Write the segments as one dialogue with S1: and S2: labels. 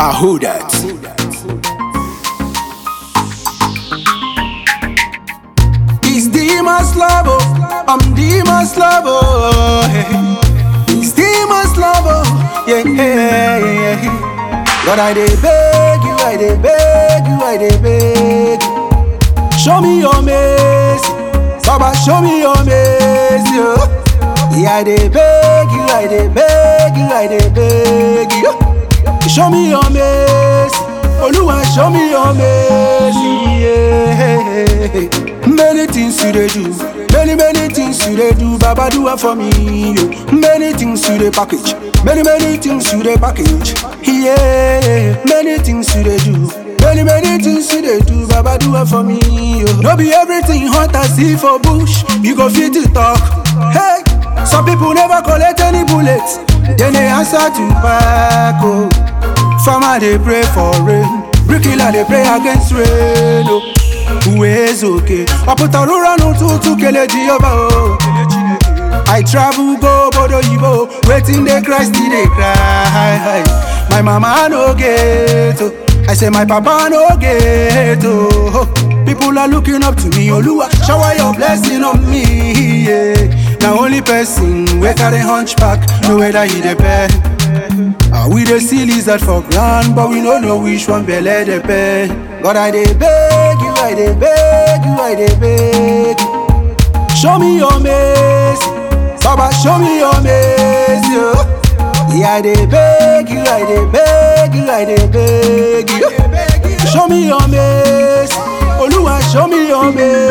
S1: I who that? It's Demon's Lover, I'm Demon's Lover. It's Demon's Lover, yeah, yeah, yeah. But I dey beg you, I dey beg you, I dey beg you. Show me your mercy, Baba, show me your mercy. Oh. Yeah, I dey beg you, I dey beg you, I dey beg you. Show me your mercy, Oluwa, show me your mercy. Yeah. Many things you dey do, many many things you dey do, Baba do it for me. Yo. Many things you dey package, many many things you dey package. Yeah, many things you dey do. Many, many things you dey do, Baba do it for me. Yo. No be everything hot as see for bush, you go fit to talk. Hey, some people never collect any bullets, then they answer to back. Oh. Farmer they pray for rain, bricklayer they pray against rain. Oh. Uwezo okay, ọpụtarụra n'ụtụtụ kele Jehova oh. I travel go obodo oyibo, wetin dey cry still dey cry. My mama no get oh. I say my papa no get oh. People are looking up to me, Oluwa, shower your blessing on me. Yeah. Na only person wey carry hunchback know whether he dey pay. Ah, we dey see lizard for ground, but we no know which one belle dey pay. God, I dey beg you, I dey beg you, I dey beg you. Show me your mercy, Baba, show me your mercy. Oh. Yeah, I dey beg you, I dey beg you, I dey beg you. Show me your mercy, Oluwa, show me your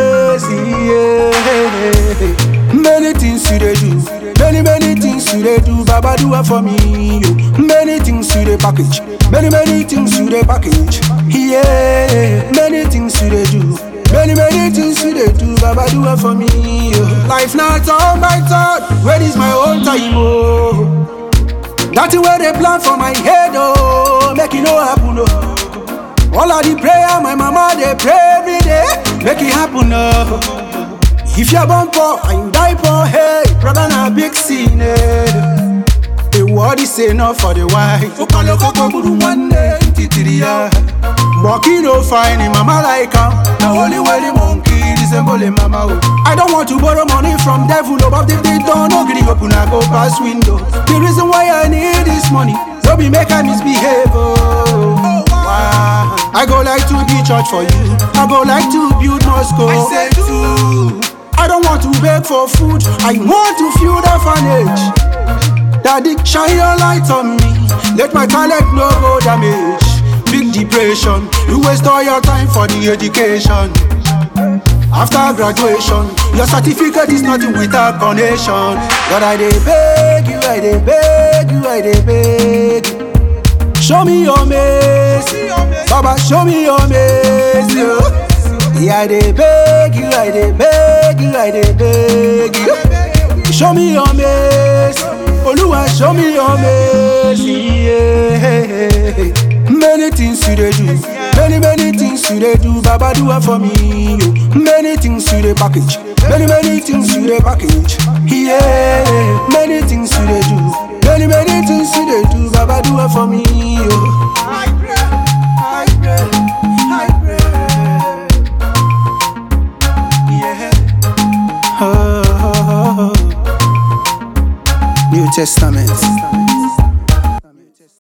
S1: mercy. Yeah. Many things you dey do, many many things you dey do, Baba do it for me. Yo. Many things you dey package, many many things you dey package. Yeah, many things you dey do. Many, many things you dey do, Baba do it for me. Yo. Life not turn by turn, where is my own time? Oh. Nothing where they plan for my head, oh, make it no happen, oh. All of the prayer my mama they pray every day, make it happen, oh. If you're born poor and you die poor, hey, brother na big sin, eh. The word is enough for the wife. Okaloko buru one day, titiri ya. Monkey no fine, him mama like am. The only way the monkey resemble him mama. Oh. I don't want to borrow money from devil, oh, but if they don't no gree open, I go pass window. The reason why I need this money, so be make I misbehave. Oh. Wow. I go like to be church for you. I go like to build Moscow. I say too. I don't want to beg for food. I want to feel the orphanage. Daddy, shine your light on me. Let my talent no go damage. Big depression, you waste all your time for the education. After graduation, your certificate is nothing without connection. But I dey beg you, I dey beg you, I dey beg you. Show me your mercy, Baba, show me your mercy. oh. Yeah, I dey beg you, I dey beg you, I dey beg you. Show me your mercy, Oluwa, show me your mercy. Yeah. Many things you dey do, many many things you dey do, Baba do it for me. Yo. Many things you dey package, many many things you dey package. Yeah, many things you dey do, many many things you dey do, Baba do it for me. Yo. I pray, I pray, I pray. Yeah. Oh, New Testament.